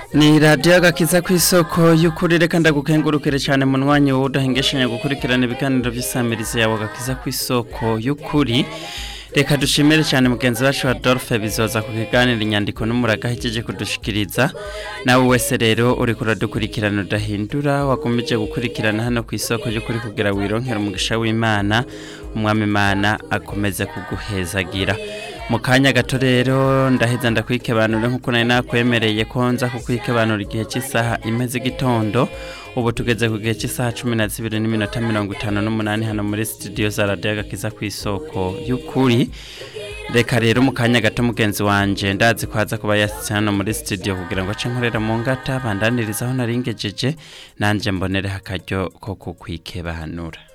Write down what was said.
ni radiyo agakiza ku isoko y'ukuri reka ndagukengurukire cyane mu mwanya wowe udahengeshanya gukurikirana ibiganiro by'isamirizi yawe agakiza ku isoko y'ukuri reka dushimire cyane mugenzi wacu Adolphe bizoza ku kiganiro inyandiko n'umuraga ahejeje kudushikiriza nawe wese rero uri kuradukurikirana udahindura wakomeje gukurikirana hano ku isoko y'ukuri kugira wironkere umugisha w'imana umwami imana akomeze kuguhezagira mu kanya gato rero ndaheza ndakwikebanura nk'uko nari nakwemereye ko nza kukwikebanura igihe cy'isaha imeze igitondo ubu tugeze ku gihe cy'isaha cumi na zibiri n'iminota mirongo itanu n'umunani hano muri studio za radiyo agakiza ku isoko y'ukuri reka rero mu kanya gato mugenzi wanje ndazi ko haza kuba yasitse hano muri studio kugira ngo ace nkorera mu ngata bandaniriza aho naringejeje nanjye mbonereho akaryo ko kukwikebanura